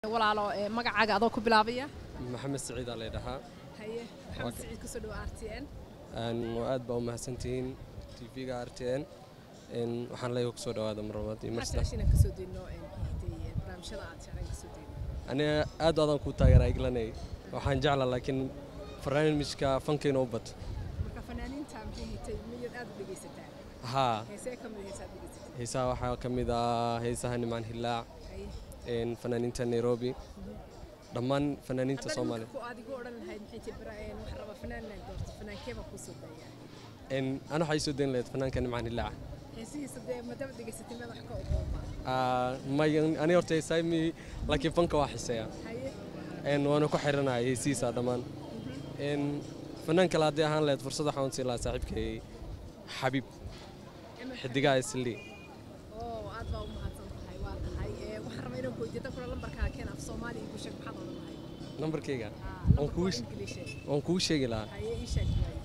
walaalo magacaaga adoo ku bilaabaya maxamed siciid aa laydhahaa haye maxamed siciid kusoo dhawa r t n aad baa u mahadsantihiin tv-ga r t n waxaan leeyahay kusoo dhawaada mar labaad iyo mar maxaa saddex jeceshiina kasoo deyno barnaamijyada aad jeclaan kasoo deyno aniga aad aadaan kuu taageeraa iglanay waxaan jeclaa laakiin barnaamijka fankeena u bad marka fanaaniinta maxay hitay miyaad aad u dhegaysataa haa heesee ka mid heesaad dhegaysatay heesaha waxaa ka mid ah heesaha nimaan hilaac haye een, fanaaniinta nairobi dhammaan fanaaniinta haddaad soomaaliya ku adigu odhan lahayd maxay tahay bara waxaan rabaa fanaan inaan doorto fanaankee baa kusoo daya Een, ana waxay soo dayn lahayd fanaanka nimaan hilaac heesihiisa dee madaba dhegaysatay madax ka ogooma Ah, may ani horta heesaha mi laakiin fanka waa xiseeya haye Een, waana ku xiranaya heesihiisa dhammaan Een, fanaan kale haddii ahaan lahayd fursad waxaan u siin lahaa saaxiibkay xabiib xidigaha islii oo aad baa u mahadsan tahay waa tahay ee waxaan rabaa inaan weydiiyo kula lambarkaa keen af soomaali igu sheeg maxaad odhan lahayd nambarkayga Ah, waan lambarka kuu waa English eh. waan kuu sheegi lahaa haye ii sheeg waaye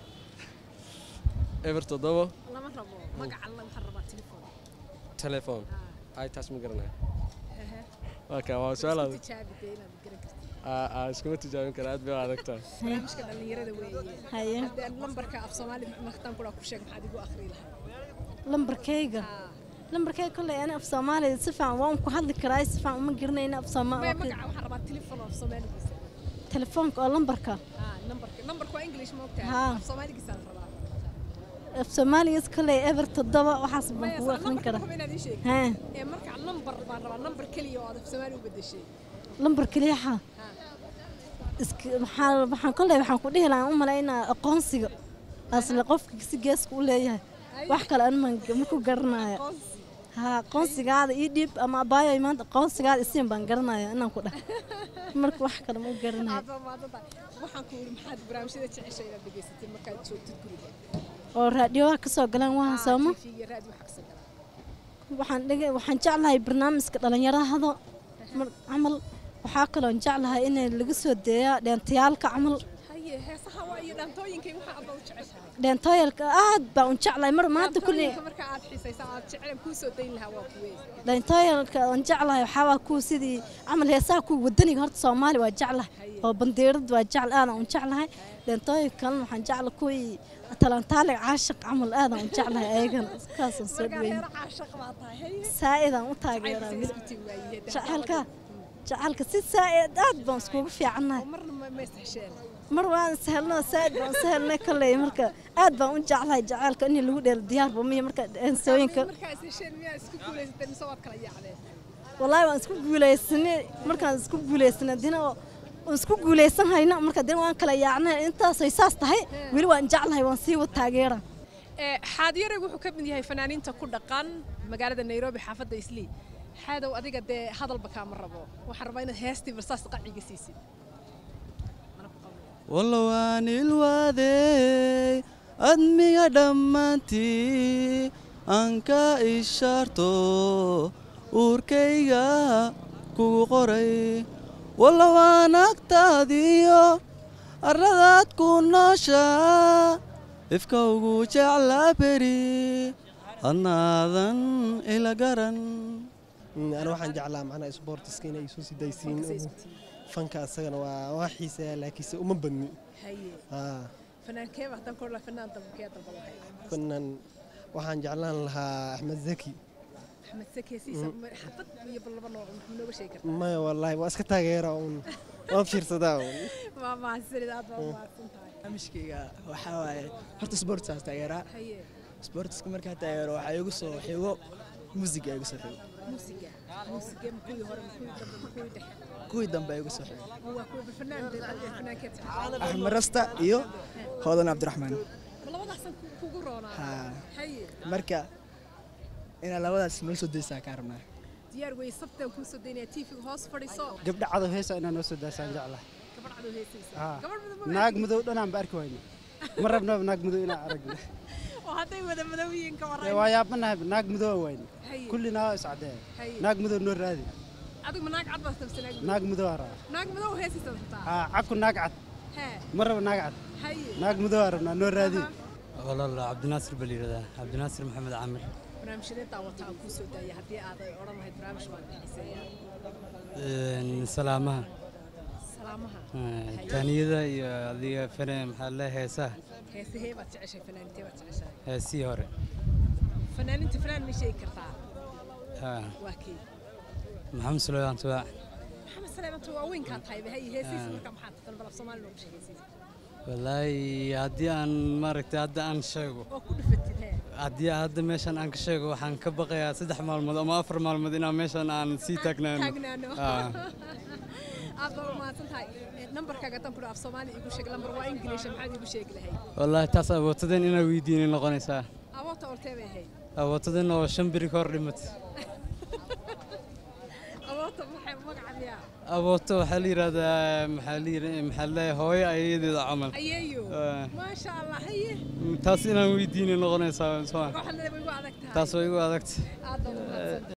eber toddoba lama rabo magaca alla waxaan rabaa telefoon telefoon Ah, ay taas ma garanaya hehe. waa ka waa su-aal Isku adag tijaabi dee inaad garan kartid Aa, aa, iskuma tijaabin kara aad bay u adag tahay barnaamijka dhallinyarada weeye haye haddii aan lambarka af soomaali martaan kudhaa ku sheeg maxaad igu akhri lahayd lambarkayga Ah, lambarkayga kolley ani af soomaaliya si fiican waan ku hadli karaa si fiican uma garanayna af maya soomaali magaca waxaan rabaa telefoon af soomaaligiisa telefoonka oo lambarka Ah, nambarka nambarka waa english ma ogtahay Haa. af soomaaligiisa aan rabaa af soomaaligas kolley eber toddoba waxaas baan maya kugu akhrin nambarka karaa rabo inaad ii sheeg haa ee marka lambar baan rabaa nambar keliya oo aad af soomaali u bedeshay lambar keliyaxa isk waxaan waxaan kolley waxaan ku dhihi lahaa u malaynaa aqoonsiga asle qofka si geeska u leeyahay wax kale an ma ma ku garanaya aqoonsi haa aqoonsigaada ii dhiib ama abaayo maanta aqoonsigaada isiin baan garanaya inaan ku dhah marka wax kale ma u garanayo aad baa mahadsan tahay waxaan ku yidhi maxaad barnaamijyada jeceshay inaad dhegaysatay markaad joogtid guriga oo raadhiyoha ka soo galaan waa sooma tv raadi waxa kasoo gala waxaan dhege waxaan jeclahay barnaamijka dhalinyarahada mar camal waxaa kaloon jeclahay in laga soo deeyaa dheentayaalka camal haye heesaha waa iyo dhaantooyinkay waxa aad baa u jeceshahay dheentooyalka aad baan u jeclahay mar maanta kulli dhaantooyinka marka aad xiisaysa aad jecel kuu soo dayn lahaa waa kuwee dheentooyalka aan jeclahay waxaa waa kuwa sidii camal heesaha kuwa wadaniga horta soomaali waa jeclahay oo bandeerad waa jecl aadaan u jeclahay dheentooyinka kalena waxaan jecla kuwii talantaaliga caashiq camal aadaan u jeclahay ayagana kaasaan soo marka dhaweyn heera caashaq baa tahay haye saa'idaan u taageeraa Caybkiisa mid isku tii waayey jacaylka jacaylka si saa'id aad baan iskugu fiicannahay marna ma ma istahsheen mar waan sahelno saa'id baan sahelnay kolley marka aad baan u jeclahay jacaylka in lagu dheelo diyaarba miya marka heensooyinka markaa istahsheen miyaa isku guulaysatay mise waad kala yaacdeen wallaahi waan isku guulaysanay markaan isku guulaysanay dina oo waan isku guulaysan hayna marka dina waan kala yaacnay intaasay saas tahay weli waan jeclahay waan sii wad taageera xaadiyaraygu wuxuu ka mid yahay fanaaniinta ku dhaqan magaalada nairobi xaafadda islii xaadow adiga dee hadalba kaama rabo waxaan rabaa inaad heestii barsaas qaciga siisid wallow aan ilwaadey admiga dhammaantii aan ka ishaarto uurkayga kugu qoray wallow aan agtaadiyo arradaad ku nooshaa ifka ugu jeclaa beri adnaadan ila garan ana waxaan jeclaa macnaha isboortiska inay isu sidaysiin fanka asagana waa waa xiiseeya laakiinse uma badni haye haa fanaankee haddaan kordha fanaan dalbakee dalba lahay kunan waxaan jeclaan lahaa axmed zaki axmed sakeesiisa xabad iyo ballaba noo muxuu nooga sheegi kartaa maya wallaahi waa iska taageera uun waan fiirsadaa uun waa mahadsanid aad baa u mahadsan tahay barnaamijkayga waxaa waaye horta sportsaas taageeraa haye sportska markaa taageero waxaa igu soo xigo musiga igu soo xigo muusiga muusiga ma kuwii hore ma kuwii dambe ma kuwii dhexe kuwii dambe igu soo xigo oo waa kuwa fanaan fanaankee tahay axmed rasta iyo hoodan cabdiraxmaan ma labadaasan ku- kugu roonaa Haa. haye marka inaa labadaas noo soo daysaa kaa rabnaa diyaar wey sabtaan kuu soo daynaya tiifiga hoos fadhiiso gabdha cadow heesa inaa noo soo daasaan jeclahay gabadh cadow heesaysa Haa. gabadh madow naag madow dhanaan ba arki wayna ma rabnaba naag madow inaan aragno oo hadday wada madow yihiin ka Dee warray waa yaabanahay naag madow wayna haye kulli naa iscadee haye naag madow noo raadi adigu ma naag cad baad tabsa naag madow naag madow aa rabaa naag madow heesaysa rabtaa haa cabku naag cad hee ma raba naag cad haye naag madow aa rabnaa noo raadi walaal cabdinaasir baa layidhahdaa cabdinaasir maxamed caamir barnaamijyadeedaa wata aan kuu soo daaya haddii aaday odhan lahayd barnaamij waan xiiseeyaa Een, salaamaha salaamaha Eh, taaniyada iyo adiga fane maxaa le heesaha heesahee baad jeceshay fanaanintee baad jeceshahay heesihii hore fanaaninta fanaan ma sheegi kartaa Ah, waa kii maxamed suleymaan tubaac maxamed saleemantu waa weynkaa tahay bahay heesihiisa marka maxaa taqan balaf soomaali noogu sheegaysiisa wallaahi haddii aan maaragtay hadda aan sheego oo ku dhufatid hee haddii hadda meeshan aan ka sheego waxaan ka baqayaa saddex maalmood ama afar maalmood inaan meeshan aan sii taagnaano taagnaano Ah. aad baa umahadsan tahay nambarkaaga haddaan ku dhaaf soomaali igu sheeg lambar waa ingiliisha maxaad igu sheegi lahayd wallaahi taas awootadeen inaa weydiinay noqonaysaa awoota ortee bay ahayd awootadeen oo shan biri ka hor dhimat awoota maxay magaca miyaa abooto waxaa la yidhahdaa maxaa la yidha- maxaa la leeyahay hooyo ayadeeda camal ayeeyo Ah. maasha allah haye taas inaan weydiinay noqonaysaa soo waxaad leedahay way igu adag tahay taas way igu adagta aad baa umahadsan